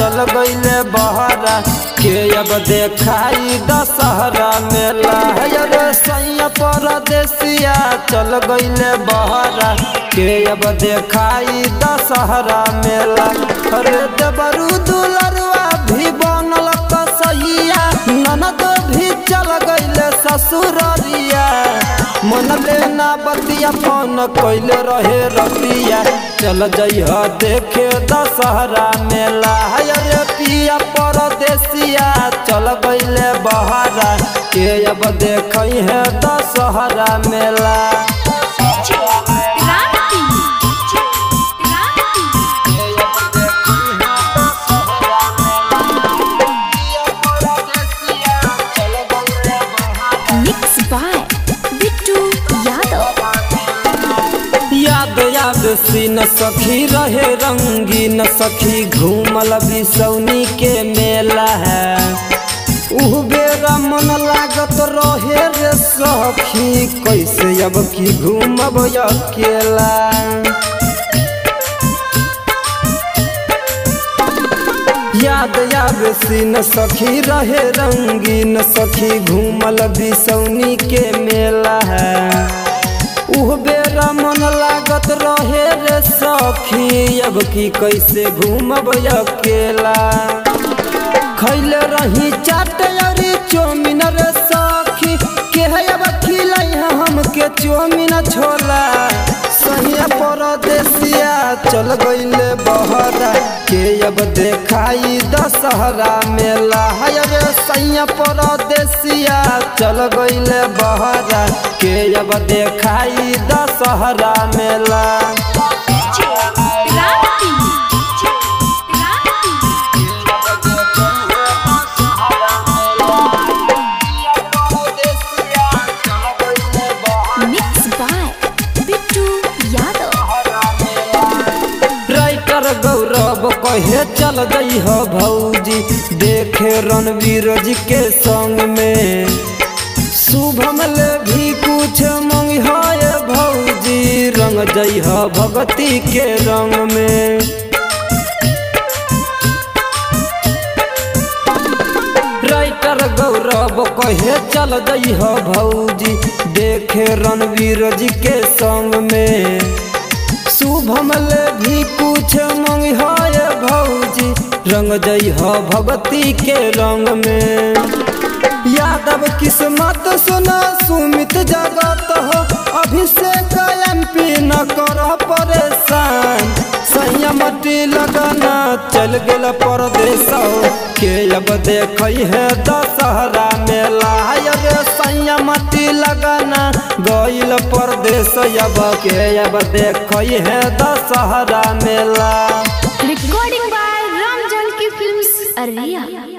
चल गईले बहरा के अब देखाई दशहरा मेला रे सैया परदेसिया चल गईले बहरा के अब देखाई दशहरा मेला अरे देवरू दुलरुआ भी बनल कसैया ननद भी चल गईले ससुररिया मन लेना बतिया फोन कैले रहे रतिया चल जइह देखे दशहरा मेला रे पिया परदेसिया चल गईले बहरा के अब देख है दशहरा मेला मिक्स बाय बिट्टू यादव याद याद सीन सखी रहे रंगीन सखी घूमल बिसौनी के मेला है उह बेरा मन लागत रहे रे सखी कैसे अब की घूमब अकेला याद याद सीन सखी रहे रंगीन सखी घूमल बिसौनी के मेला है उह बेरा मन लागत रहे रे सखी अब की कैसे घूमब अकेला खैले रही चाट अरे चौमिन रे सखी के है अब खिलाई हमके चौमिन छोला सहिया परदेसिया चल गईले बहरा के अब देखाई दशहरा मेला है रे सैया परदेसिया चल गईले बहरा के अब देखाई दशहरा मेला mix by Bittu Yadav writer Gaurav कहे चल गई हो भौजी देखे रणवीर जी के संग में शुभम ले भी कुछ मंगी है भौजी रंग जई हो भगती के रंग में राइटर गौरव कहे चल गई हो भौजी देखे रणवीर जी के संग में शुभम ले भी कुछ मंग है भौजी रंग जई हो भगती के रंग में यादव किस्मत सुना सुमित जगत हो अभिषेक एमपी न कर परेशान संयमती लगना चल गेल परदेश के अब देख है दशहरा मेला रे संयमती लगना गईल परदेश अब के अब देख है दशहरा मेला recording by Ram Janki films अरिया